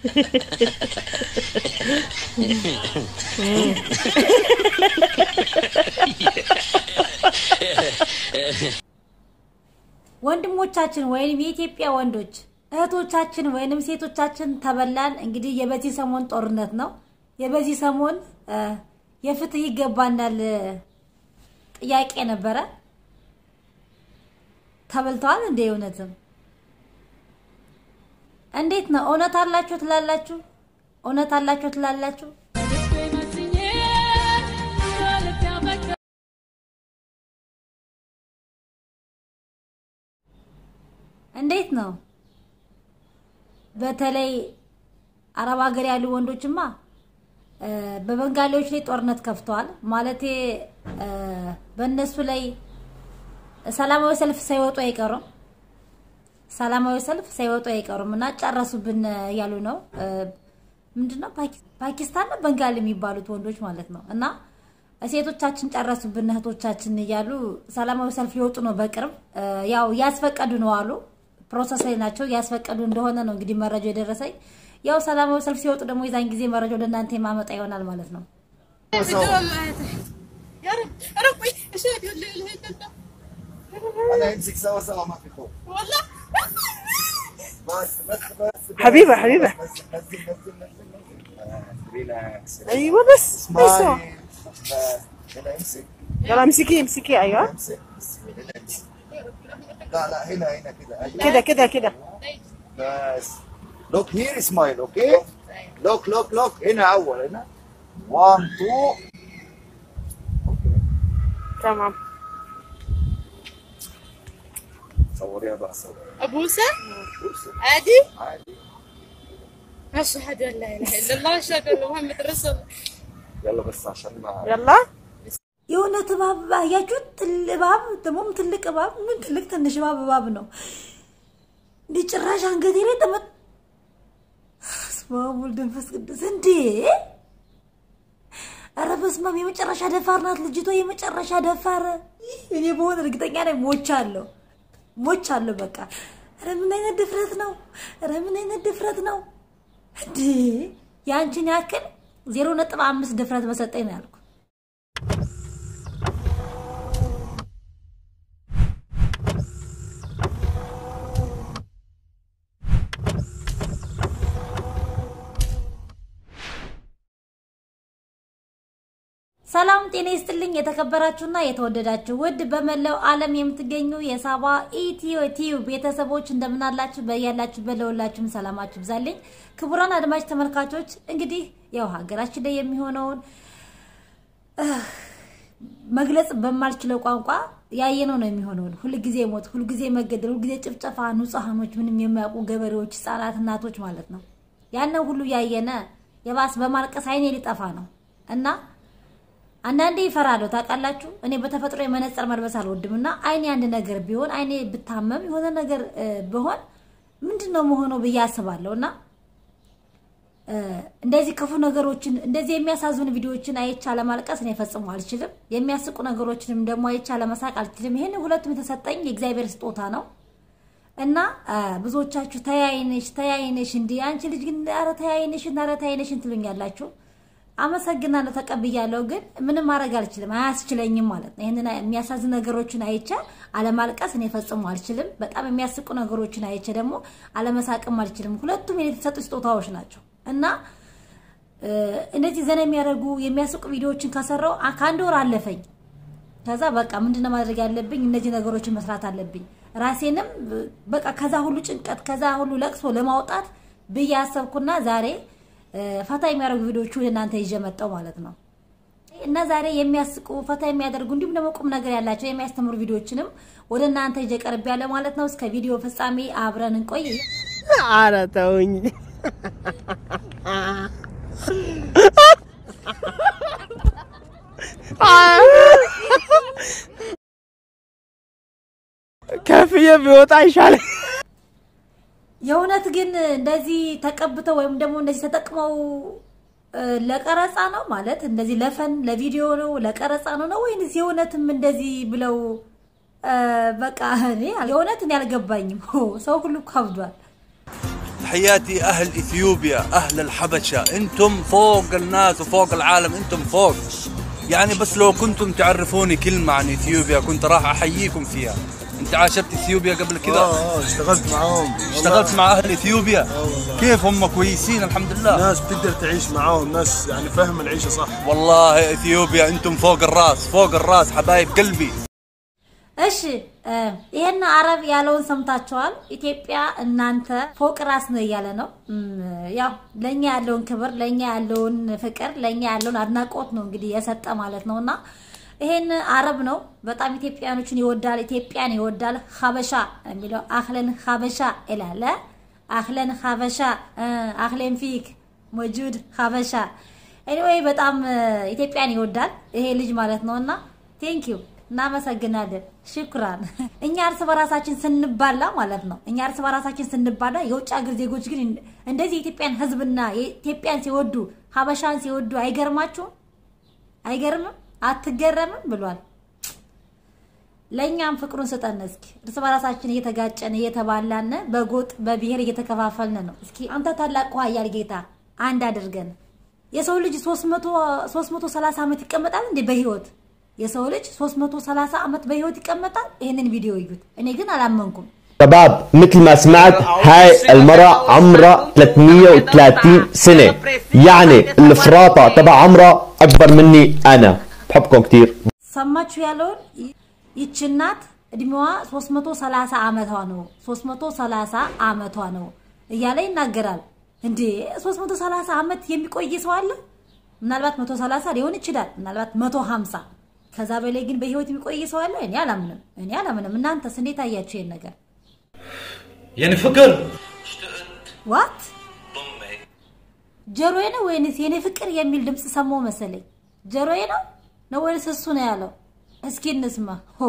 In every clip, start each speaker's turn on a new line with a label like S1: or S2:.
S1: ወንድሞቻችን ወይም የኢትዮጵያ ወንዶች እህቶቻችን ወይንም ሴቶቻችን ተበላን። እንግዲህ የበዚህ ሰሞን ጦርነት ነው። የበዚህ ሰሞን የፍትህ ይገባናል ጥያቄ ነበረ። ተበልተዋል እንዴ? እውነትም እንዴት ነው? እውነት አላችሁ ትላላችሁ? እውነት አላችሁ ትላላችሁ? እንዴት ነው? በተለይ አረብ ሀገር ያሉ ወንዶችማ በበንጋሊዎች ላይ ጦርነት ከፍተዋል። ማለቴ በእነሱ ላይ ሰላማዊ ሰልፍ ሳይወጡ አይቀሩም። ሰላማዊ ሰልፍ ሳይወጡ አይቀሩም እና ጨረሱብን እያሉ ነው። ምንድነው ፓኪስታን ነው በንጋሊ የሚባሉት ወንዶች ማለት ነው። እና ሴቶቻችን ጨረሱብን እህቶቻችን እያሉ ሰላማዊ ሰልፍ ሊወጡ ነው በቅርብ ያው እያስፈቀዱ ነው አሉ። ፕሮሰስ ላይ ናቸው። እያስፈቀዱ እንደሆነ ነው እንግዲህ መረጃው የደረሰኝ። ያው ሰላማዊ ሰልፍ ሲወጡ ደግሞ የዛን ጊዜ መረጃው ለእናንተ የማመጣ ይሆናል ማለት ነው።
S2: انا امسك سوا سوا ما في خوف
S3: والله
S2: بس بس بس
S4: حبيبة حبيبة
S2: نزل نزل نزل نزل نزل ريلاكس
S4: ايوه بس ايوه
S2: اسمعي بس هنا امسك
S4: يلا امسكي امسكي ايوه
S2: امسك بس هنا امسك لا لا هنا هنا كده ايوه
S4: كده كده كده
S2: بس لوك هير سمايل اوكي لوك لوك لوك هنا اول هنا 1 2
S4: تمام
S2: صوريها بقى صور
S3: ابوسه
S2: بص،
S3: عادي
S2: عادي
S3: اشهد ان لا اله الا الله اشهد ان محمد رسول الله
S2: يلا بس عشان ما
S4: يلا
S1: የእውነት እባብ አያችሁት? ትል- እባብ ደግሞም ትልቅ እባብ ምን ትልቅ ትንሽ እባብ እባብ ነው። እንዲህ ጭራሽ አንገቴ ላይ ተመት በስመ አብ ወወልድ ወመንፈስ ቅዱስ እንዴ! ኧረ በስመ አብ የመጨረሻ ደፋር ናት ልጅቷ፣ የመጨረሻ ደፋር። እኔ በሆነ እርግጠኛ ላይ ሞቻለሁ፣ ሞቻለሁ በቃ። ኧረ ምን አይነት ድፍረት ነው! ኧረ ምን አይነት ድፍረት ነው እንዴ! የአንቺን ያክል ዜሮ ነጥብ አምስት ድፍረት በሰጠኝ ነው ያልኩ። ሰላም ጤና ይስጥልኝ። የተከበራችሁና የተወደዳችሁ ውድ በመላው ዓለም የምትገኙ የሳባ ኢትዮ ቲዩብ ቤተሰቦች እንደምናላችሁ በያላችሁበት ለሁላችሁም ሰላማችሁ ብዛልኝ። ክቡራን አድማጭ ተመልካቾች እንግዲህ ያው ሀገራችን ላይ የሚሆነውን መግለጽ በማልችለው ቋንቋ ያየነው ነው የሚሆነው። ሁልጊዜ ሞት፣ ሁልጊዜ መገደል፣ ሁልጊዜ ጭፍጨፋ፣ ንጹሐኖች፣ ምንም የማያውቁ ገበሬዎች፣ ህጻናት፣ እናቶች ማለት ነው። ያንን ሁሉ ያየነ የባስ በማልቀስ አይኔ ሊጠፋ ነው እና አንዳንዴ ይፈራለሁ ታውቃላችሁ። እኔ በተፈጥሮ የመነጽር መልበስ አልወድም እና አይኔ አንድ ነገር ቢሆን አይኔ ብታመም የሆነ ነገር ቢሆን ምንድን ነው መሆነው ብዬ አስባለሁ እና እንደዚህ ክፉ ነገሮችን እንደዚህ የሚያሳዝኑ ቪዲዮዎችን አይቼ አለማልቀስ እኔ ፈጽሞ አልችልም። የሚያስቁ ነገሮችንም ደግሞ አይቼ አለመሳቅ አልችልም። ይሄን ሁለቱም የተሰጠኝ የእግዚአብሔር ስጦታ ነው እና ብዙዎቻችሁ ተያይነሽ ተያይነሽ እንዲህ አንቺ ልጅ ግን ኧረ ተያይነሽን ኧረ ተያይነሽን ትሉኛላችሁ። አመሰግናለሁ፣ ተቀብያለሁ። ግን ምንም ማድረግ አልችልም፣ አያስችለኝም ማለት ነው። ይህንን የሚያሳዝን ነገሮችን አይቼ አለማልቀስ እኔ ፈጽሞ አልችልም። በጣም የሚያስቁ ነገሮችን አይቼ ደግሞ አለመሳቅም አልችልም። ሁለቱም የተሰጡ ስጦታዎች ናቸው እና እንደዚህ ዘና የሚያደርጉ የሚያስቁ ቪዲዮዎችን ከሰራው ከአንድ ወር አለፈኝ። ከዛ በቃ ምንድነው ማድረግ ያለብኝ? እነዚህ ነገሮችን መስራት አለብኝ። ራሴንም በቃ ከዛ ሁሉ ጭንቀት ከዛ ሁሉ ለቅሶ ለማውጣት ብዬ አሰብኩና ዛሬ ፈታ የሚያደርጉ ቪዲዮዎቹ እናንተ ይዤ መጣሁ ማለት ነው። እና ዛሬ የሚያስቁ ፈታ የሚያደርጉ እንዲሁም ደግሞ ቁም ነገር ያላቸው የሚያስተምሩ ቪዲዮዎችንም ወደ እናንተ ይዤ ቀርቤያለሁ ማለት ነው። እስከ ቪዲዮ ፍጻሜ አብረን እንቆይ።
S4: ኧረ ተውኝ። ከፍዬ ቢወጣ ይሻላል።
S1: የእውነት ግን እንደዚህ ተቀብተው ወይም ደግሞ እንደዚህ ተጠቅመው ለቀረጻ ነው ማለት እንደዚህ ለፈን ለቪዲዮ ነው ለቀረጻ ነው ነው ወይንስ የእውነትም እንደዚህ ብለው በቃ እኔ የእውነት እኔ አልገባኝም። ሰው ሁሉ ካብዷል።
S5: تحياتي أهل إثيوبيا أهل الحبشة أنتم فوق الناس وفوق العالم أنتم فوق يعني بس لو كنتم تعرفوني كلمة عن إثيوبيا كنت راح أحييكم فيها أنت عاشرت إثيوبيا قبل كذا
S6: اه اشتغلت معاهم
S5: اشتغلت مع أهل إثيوبيا كيف هم كويسين الحمد لله
S6: ناس بتقدر تعيش معاهم ناس يعني فاهم العيشه صح
S5: والله إثيوبيا أنتم فوق الراس فوق الراس حبايب قلبي
S1: እሺ እ ይሄን አረብ ያለውን ሰምታችኋል። ኢትዮጵያ እናንተ ፎቅ ራስ ነው እያለ ነው። እም፣ ያው ለኛ ያለውን ክብር፣ ለኛ ያለውን ፍቅር፣ ለኛ ያለውን አድናቆት ነው እንግዲህ የሰጠ ማለት ነውና ይሄን አረብ ነው በጣም ኢትዮጵያኖችን ይወዳል፣ ኢትዮጵያን ይወዳል። ሀበሻ የሚለው አህለን ሀበሻ ይላል። አህለን ሀበሻ እ፣ አህለን ፊክ ሞጁድ ሀበሻ ኤኒዌይ በጣም እ፣ ኢትዮጵያን ይወዳል ይሄ ልጅ ማለት ነውና ቴንክ ዩ እናመሰግናለን። ሽኩራን። እኛ እርስ በራሳችን ስንባላ ማለት ነው እኛ እርስ በራሳችን ስንባላ የውጭ ሀገር ዜጎች ግን እንደዚህ የኢትዮጵያን ሕዝብና የኢትዮጵያን ሲወዱ ሀበሻን ሲወዱ አይገርማችሁም? አይገርምም? አትገረምም ብሏል። ለእኛም ፍቅሩን ስጠን እስኪ። እርስ በራሳችን እየተጋጨን እየተባላን በጎጥ በብሔር እየተከፋፈልን ነው። እስኪ አንተ ታላቁ ኃያል ጌታ አንድ አድርገን። የሰው ልጅ 300 330 ዓመት ይቀመጣል እንዴ በህይወት? የሰው ልጅ 330 ዓመት በህይወት ይቀመጣል? ይህንን ቪዲዮ እዩት። እኔ ግን አላመንኩም።
S7: شباب مثل ما سمعت هاي المرأة عمرها 330 سنة يعني الفراطة تبع عمرها أكبر مني أنا بحبكم كتير
S1: ሰማችሁ ያለውን ይ- ይች እናት እድሜዋ 330 ዓመቷ ነው 330 ዓመቷ ነው እያለ ይናገራል። እንዴ 330 ዓመት የሚቆይ ሰው አለ? ምናልባት 130 ሊሆን ይችላል፣ ምናልባት 150 ከዛ በላይ ግን በህይወት የሚቆይ ሰው አለ? እኔ አላምንም፣ እኔ አላምንም። እናንተስ እንዴት አያችሁ ይሄን ነገር?
S8: يعني فكر
S1: ዋት ጆሮዬ ነው ወይንስ የኔ ፍቅር የሚል ድምፅ ሰማሁ መሰለኝ። ጆሮዬ ነው ነው ወይንስ እሱ ነው ያለው? እስኪ እንስማ። ሆ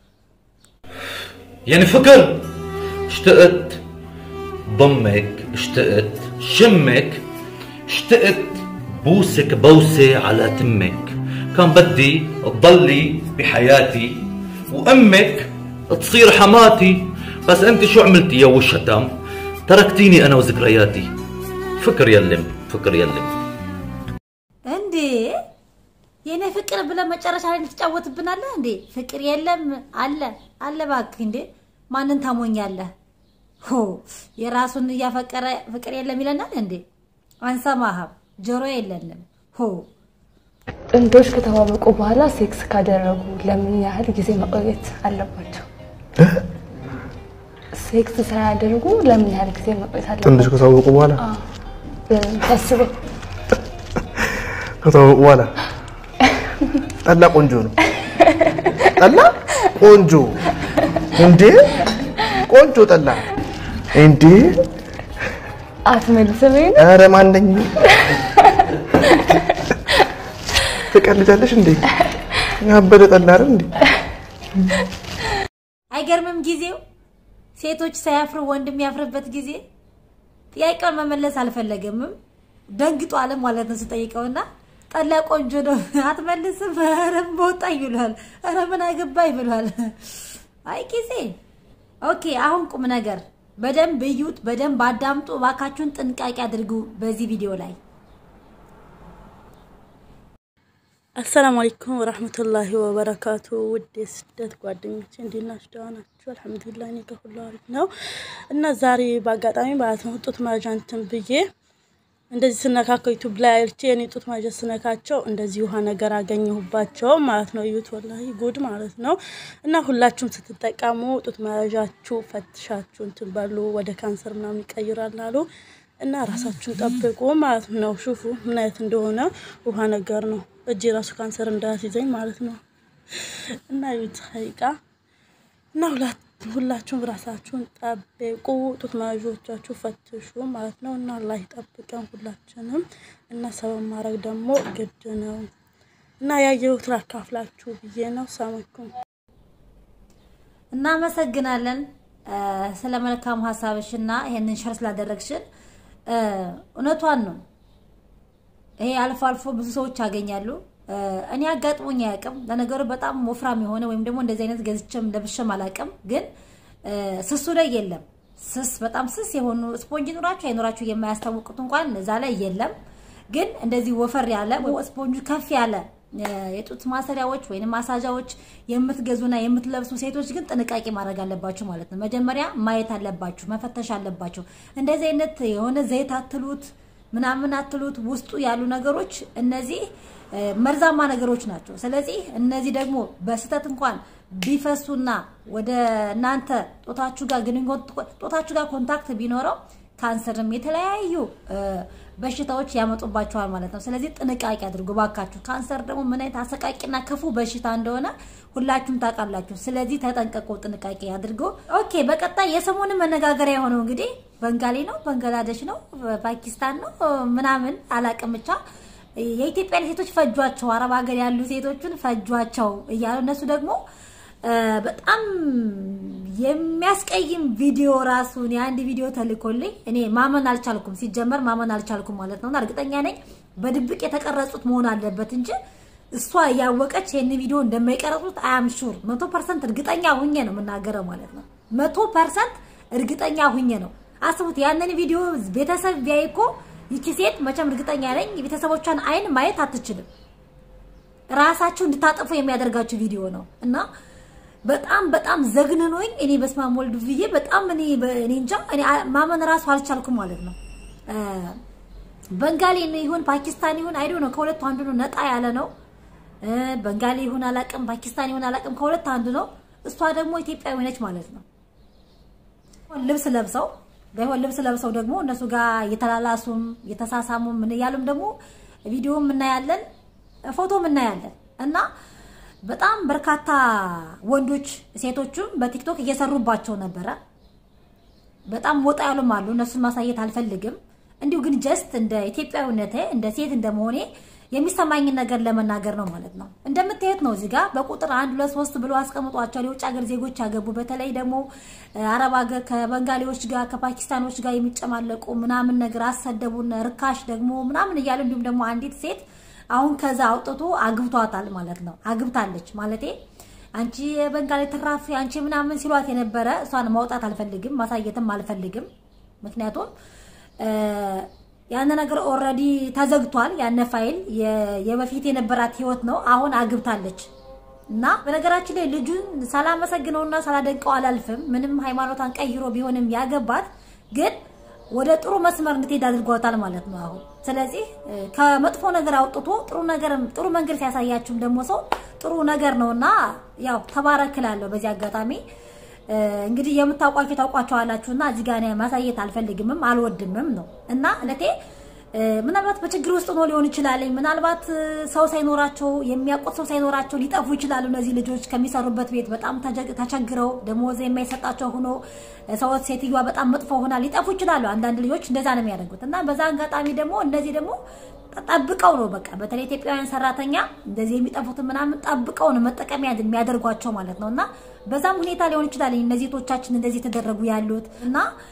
S8: يعني فكر اشتقت ضمك اشتقت شمك اشتقت بوسك بوسة على تمك كان بدي تضلي بحياتي وامك تصير حماتي بس انت شو عملتي يا وشتم تركتيني انا وذكرياتي فكر يلم فكر يلم
S1: እንዴ የኔ ፍቅር ብለህ መጨረሻ ላይ ትጫወትብናለህ እንዴ? ፍቅር የለም አለ አለ። እባክህ እንዴ ማንን ታሞኛለህ? ሆ የራሱን እያፈቀረ ፍቅር የለም ይለናል እንዴ? አንሰማህም። ጆሮ የለንም። ሆ
S9: ጥንዶች ከተዋወቁ በኋላ ሴክስ ካደረጉ ለምን ያህል ጊዜ መቆየት አለባቸው? ሴክስ ሳያደርጉ ለምን ያህል ጊዜ መቆየት አለባቸው?
S6: ጥንዶች ከተዋወቁ በኋላ
S9: ታስበው
S6: ከተዋወቁ በኋላ ጠላ ቆንጆ ነው። ጠላ ቆንጆ እንዴ! ቆንጆ ጠላ እንዴ!
S9: አትመልስም? ይሄን
S6: ኧረ ማነኝ ትቀልጃለሽ እንዴ? ያበደ ጠላ አይደል እንዴ?
S1: አይገርምም? ጊዜው ሴቶች ሳያፍሩ ወንድ የሚያፍርበት ጊዜ። ጥያቄውን መመለስ አልፈለገምም። ደንግጧል ማለት ነው ስጠይቀውና ጠላ ቆንጆ ነው አትመልስም? ኧረ በወጣኝ ብሏል። ኧረ ምን አገባኝ ብሏል። አይ ጊዜ ኦኬ። አሁን ቁም ነገር በደንብ እዩት፣ በደንብ አዳምጡ። እባካችሁን ጥንቃቄ አድርጉ በዚህ ቪዲዮ ላይ
S10: አሰላሙ አለይኩም ወራህመቱላሂ ወበረካቱ። ውድ የስደት ጓደኞቼ እንዴት ናችሁ? ደህና ናችሁ? አልሐምዱሊላህ እኔ ጋር ሁሉ አሪፍ ነው። እና ዛሬ በአጋጣሚ ማለት ነው ጡት መያዣ እንትን ብዬ እንደዚህ ስነካከው ዩቱብ ላይ አይቼ የኔ ጡት መያዣ ስነካቸው እንደዚህ ውሃ ነገር አገኘሁባቸው ማለት ነው። እዩት፣ ወላሂ ጉድ ማለት ነው። እና ሁላችሁም ስትጠቀሙ ጡት መያዣችሁ ፈትሻችሁ እንትን በሉ፣ ወደ ካንሰር ምናምን ይቀይራል አሉ እና ራሳችሁን ጠብቁ ማለት ነው። ሹፉ ምን አይነት እንደሆነ ውሃ ነገር ነው። እጅ ራሱ ካንሰር እንዳያስይዘኝ ማለት ነው። እና ዩት ሀይቃ እና ሁላት ሁላችሁም ራሳችሁን ጠብቁ፣ ጡት መያዦቻችሁ ፈትሹ ማለት ነው። እና አላህ ይጠብቀን ሁላችንም። እና ሰበብ ማድረግ ደግሞ ግድ ነው። እና ያየሁት ላካፍላችሁ ብዬ ነው። ሰማኩም
S1: እናመሰግናለን ስለ መልካም ሀሳብሽና ይሄንን ሸር ስላደረግሽን። እውነቷን ነው። ይሄ አልፎ አልፎ ብዙ ሰዎች ያገኛሉ። እኔ አጋጥሞኝ አያውቅም። ለነገሩ በጣም ወፍራም የሆነ ወይም ደግሞ እንደዚህ አይነት ገዝቼም ለብሼም አላውቅም። ግን ስሱ ላይ የለም። ስስ በጣም ስስ የሆኑ ስፖንጅ ኑራችሁ አይኖራችሁ የማያስታውቁት እንኳን እዛ ላይ የለም። ግን እንደዚህ ወፈር ያለ ስፖንጁ ከፍ ያለ የጡት ማሰሪያዎች ወይም ማሳጃዎች የምትገዙና የምትለብሱ ሴቶች ግን ጥንቃቄ ማድረግ አለባችሁ ማለት ነው። መጀመሪያ ማየት አለባችሁ፣ መፈተሽ አለባችሁ። እንደዚህ አይነት የሆነ ዘይት አትሉት ምናምን አትሉት ውስጡ ያሉ ነገሮች እነዚህ መርዛማ ነገሮች ናቸው። ስለዚህ እነዚህ ደግሞ በስህተት እንኳን ቢፈሱና ወደ እናንተ ጦታችሁ ጋር ግንኙነት ጦታችሁ ጋር ኮንታክት ቢኖረው ካንሰርም የተለያዩ በሽታዎች ያመጡባቸዋል ማለት ነው። ስለዚህ ጥንቃቄ አድርጉ ባካችሁ። ካንሰር ደግሞ ምን አይነት አሰቃቂና ክፉ በሽታ እንደሆነ ሁላችሁም ታውቃላችሁ። ስለዚህ ተጠንቀቁ፣ ጥንቃቄ አድርጉ። ኦኬ፣ በቀጣይ የሰሞኑ መነጋገሪያ የሆነው እንግዲህ በንጋሊ ነው፣ ባንግላዴሽ ነው፣ ፓኪስታን ነው ምናምን አላቅም ብቻ የኢትዮጵያን ሴቶች ፈጇቸው፣ አረብ ሀገር ያሉ ሴቶችን ፈጇቸው እያሉ እነሱ ደግሞ በጣም የሚያስቀይም ቪዲዮ ራሱን የአንድ ቪዲዮ ተልኮልኝ እኔ ማመን አልቻልኩም። ሲጀመር ማመን አልቻልኩም ማለት ነውና እርግጠኛ ነኝ በድብቅ የተቀረጹት መሆን አለበት እንጂ እሷ እያወቀች ይህን ቪዲዮ እንደማይቀረጹት አያም ሹር መቶ ፐርሰንት እርግጠኛ ሁኜ ነው የምናገረው ማለት ነው። መቶ ፐርሰንት እርግጠኛ ሁኜ ነው። አስቡት ያንን ቪዲዮ ቤተሰብ ቢያይ እኮ ይቺ ሴት መቼም እርግጠኛ ነኝ የቤተሰቦቿን አይን ማየት አትችልም። ራሳችሁ እንድታጠፉ የሚያደርጋችሁ ቪዲዮ ነው እና በጣም በጣም ዘግንኖኝ እኔ በስመ አብ ወልድ ብዬ በጣም እኔ እኔ እንጃ እኔ ማመን ራሱ አልቻልኩም ማለት ነው። በንጋሊ ይሁን ፓኪስታን ይሁን አይዶ ነው ከሁለቱ አንዱ ነው። ነጣ ያለ ነው። በንጋሊ ይሁን አላቅም፣ ፓኪስታን ይሁን አላቅም፣ ከሁለት አንዱ ነው። እሷ ደግሞ ኢትዮጵያዊ ነች ማለት ነው። ልብስ ለብሰው ባይሆን ልብስ ለብሰው ደግሞ እነሱ ጋር የተላላሱም የተሳሳሙም ምን እያሉም ደግሞ ቪዲዮም እናያለን፣ ፎቶም እናያለን እና በጣም በርካታ ወንዶች ሴቶችም በቲክቶክ እየሰሩባቸው ነበረ። በጣም ወጣ ያሉም አሉ። እነሱን ማሳየት አልፈልግም። እንዲሁ ግን ጀስት እንደ ኢትዮጵያዊነቴ እንደ ሴት እንደመሆኔ የሚሰማኝን ነገር ለመናገር ነው ማለት ነው። እንደምታዩት ነው እዚህ ጋር በቁጥር አንድ ሁለት ሶስት ብሎ አስቀምጧቸዋል። የውጭ ሀገር ዜጎች ያገቡ በተለይ ደግሞ አረብ ሀገር ከበንጋሊዎች ጋር ከፓኪስታኖች ጋር የሚጨማለቁ ምናምን ነገር አሰደቡን፣ ርካሽ ደግሞ ምናምን እያሉ እንዲሁም ደግሞ አንዲት ሴት አሁን ከዛ አውጥቶ አግብቷታል ማለት ነው። አግብታለች ማለቴ አንቺ የበንጋሊ ትራፊ አንቺ ምናምን ሲሏት የነበረ እሷን ማውጣት አልፈልግም፣ ማሳየትም አልፈልግም። ምክንያቱም ያን ነገር ኦልሬዲ ተዘግቷል። ያነ ፋይል የበፊት የነበራት ህይወት ነው። አሁን አግብታለች እና በነገራችን ላይ ልጁን ሳላመሰግነውና ሳላደንቀው አላልፍም። ምንም ሃይማኖቷን ቀይሮ ቢሆንም ያገባት ግን ወደ ጥሩ መስመር እንድትሄድ አድርጓታል ማለት ነው አሁን። ስለዚህ ከመጥፎ ነገር አውጥቶ ጥሩ ነገር ጥሩ መንገድ ሲያሳያችሁም ደግሞ ሰው ጥሩ ነገር ነውና ያው ተባረክላለሁ። በዚህ አጋጣሚ እንግዲህ የምታውቋቸው ታውቋቸዋላችሁና እዚህ ጋር ማሳየት አልፈልግምም አልወድምም ነው እና እለቴ ምናልባት በችግር ውስጥ ሆኖ ሊሆን ይችላል። ምናልባት ሰው ሳይኖራቸው የሚያውቁት ሰው ሳይኖራቸው ሊጠፉ ይችላሉ። እነዚህ ልጆች ከሚሰሩበት ቤት በጣም ተቸግረው ደሞዝ የማይሰጣቸው ሆኖ ሰዎች ሴትዮዋ በጣም መጥፎ ሆና ሊጠፉ ይችላሉ። አንዳንድ ልጆች እንደዛ ነው የሚያደርጉት እና በዛ አጋጣሚ ደግሞ እነዚህ ደግሞ ጠብቀው ነው በቃ በተለይ ኢትዮጵያውያን ሰራተኛ እንደዚህ የሚጠፉትን ምናምን ጠብቀው ነው መጠቀሚያ የሚያደርጓቸው ማለት ነው እና በዛም ሁኔታ ሊሆን ይችላል እነዚህ ቶቻችን እንደዚህ የተደረጉ ያሉት እና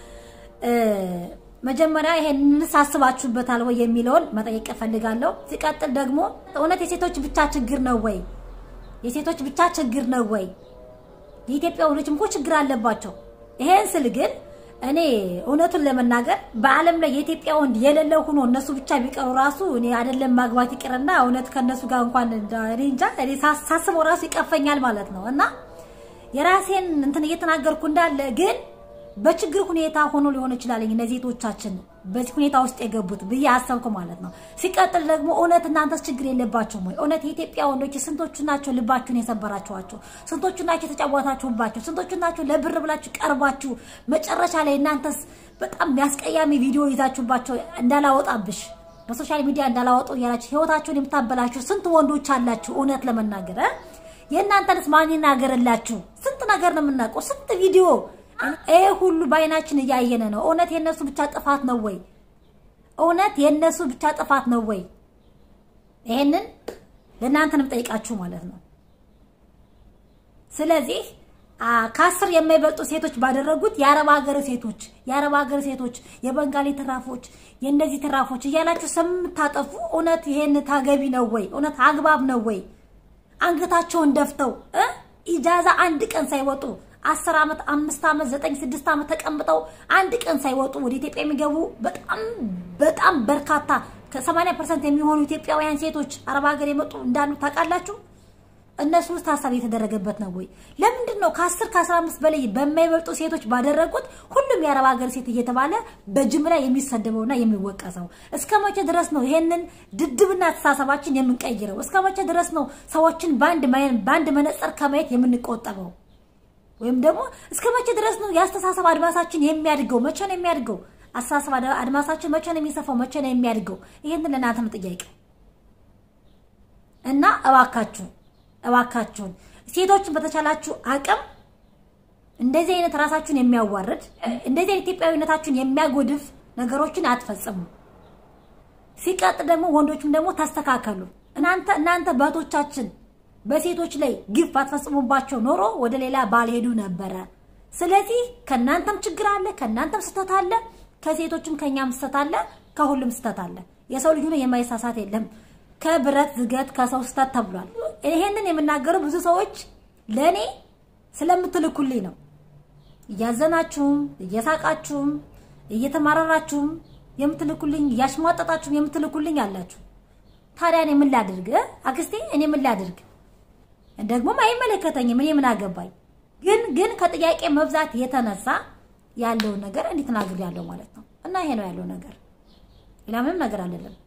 S1: መጀመሪያ ይሄን ሳስባችሁበታል ወይ የሚለውን መጠየቅ እፈልጋለሁ። ሲቀጥል ደግሞ እውነት የሴቶች ብቻ ችግር ነው ወይ? የሴቶች ብቻ ችግር ነው ወይ? የኢትዮጵያ ወንዶችም እኮ ችግር አለባቸው። ይሄን ስል ግን እኔ እውነቱን ለመናገር በዓለም ላይ የኢትዮጵያ ወንድ የሌለው ሆኖ እነሱ ብቻ ቢቀሩ ራሱ እኔ አይደለም ማግባት ይቅርና እውነት ከነሱ ጋር እንኳን እኔ እንጃ እኔ ሳስበው ራሱ ይቀፈኛል ማለት ነው እና የራሴን እንትን እየተናገርኩ እንዳለ ግን በችግር ሁኔታ ሆኖ ሊሆን ይችላል እነዚህ ቶቻችን በዚህ ሁኔታ ውስጥ የገቡት ብዬ አሰብኩ ማለት ነው። ሲቀጥል ደግሞ እውነት እናንተስ ችግር የለባችሁም ወይ? እውነት የኢትዮጵያ ወንዶች ስንቶቹ ናቸው ልባችሁን የሰበራችኋቸው? ስንቶቹ ናቸው የተጫወታችሁባቸው? ስንቶቹ ናቸው ለብር ብላችሁ ቀርባችሁ መጨረሻ ላይ እናንተስ በጣም የሚያስቀያሚ ቪዲዮ ይዛችሁባቸው እንዳላወጣብሽ በሶሻል ሚዲያ እንዳላወጡ እያላችሁ ህይወታችሁን የምታበላችሁ ስንት ወንዶች አላችሁ? እውነት ለመናገር የእናንተንስ ማን ይናገርላችሁ? ስንት ነገር ነው የምናውቀው፣ ስንት ቪዲዮ ይሄ ሁሉ በአይናችን እያየነ ነው። እውነት የነሱ ብቻ ጥፋት ነው ወይ? እውነት የነሱ ብቻ ጥፋት ነው ወይ? ይሄንን ለእናንተንም ጠይቃችሁ ማለት ነው። ስለዚህ ከአስር የማይበልጡ ሴቶች ባደረጉት የአረብ ሀገር ሴቶች የአረብ ሀገር ሴቶች የበንጋሊ ትራፎች የእነዚህ ትራፎች እያላችሁ ስምታጠፉ እውነት ይሄን ታገቢ ነው ወይ? እውነት አግባብ ነው ወይ? አንገታቸውን ደፍተው ኢጃዛ አንድ ቀን ሳይወጡ አስር ዓመት አምስት ዓመት ዘጠኝ ስድስት ዓመት ተቀምጠው አንድ ቀን ሳይወጡ ወደ ኢትዮጵያ የሚገቡ በጣም በጣም በርካታ ከ80 ፐርሰንት የሚሆኑ ኢትዮጵያውያን ሴቶች አረብ ሀገር የመጡ እንዳሉ ታውቃላችሁ። እነሱ ውስጥ ሀሳብ የተደረገበት ነው ወይ? ለምንድን ነው ከ10 ከ15 በላይ በማይበልጡ ሴቶች ባደረጉት ሁሉም የአረብ ሀገር ሴት እየተባለ በጅምላ የሚሰደበውና የሚወቀሰው? እስከ መቼ ድረስ ነው ይሄንን ድድብና አስተሳሰባችን የምንቀይረው? እስከ መቼ ድረስ ነው ሰዎችን በአንድ በአንድ መነጽር ከማየት የምንቆጠበው? ወይም ደግሞ እስከ መቼ ድረስ ነው የአስተሳሰብ አድማሳችን የሚያድገው? መቼ ነው የሚያድገው? አስተሳሰብ አድማሳችን መቼ ነው የሚሰፋው? መቼ ነው የሚያድገው? ይሄንን ለእናንተም ጥያቄ እና እባካችሁ እባካችሁን ሴቶችን በተቻላችሁ አቅም እንደዚህ አይነት ራሳችሁን የሚያዋርድ እንደዚህ አይነት ኢትዮጵያዊነታችሁን የሚያጎድፍ ነገሮችን አትፈጽሙ። ሲቀጥ ደግሞ ወንዶችም ደግሞ ተስተካከሉ። እናንተ እናንተ በእህቶቻችን በሴቶች ላይ ግፍ ባትፈጽሙባቸው ኖሮ ወደ ሌላ ባልሄዱ ነበረ። ስለዚህ ከእናንተም ችግር አለ፣ ከእናንተም ስህተት አለ፣ ከሴቶችም ከእኛም ስህተት አለ፣ ከሁሉም ስህተት አለ። የሰው ልጅ ሆኖ የማይሳሳት የለም። ከብረት ዝገት ከሰው ስህተት ተብሏል። ይሄንን የምናገረው ብዙ ሰዎች ለእኔ ስለምትልኩልኝ ነው። እያዘናችሁም እየሳቃችሁም እየተማረራችሁም የምትልኩልኝ እያሽሟጠጣችሁም የምትልኩልኝ አላችሁ። ታዲያ እኔ ምን ላድርግ አክስቴ? እኔ ምን ላድርግ? ደግሞም አይመለከተኝም። እኔ ምን አገባኝ? ግን ግን ከጥያቄ መብዛት የተነሳ ያለውን ነገር እንዲህ ተናግሬያለሁ ማለት ነው። እና ይሄ ነው ያለው ነገር፣ ሌላ ምንም ነገር አይደለም።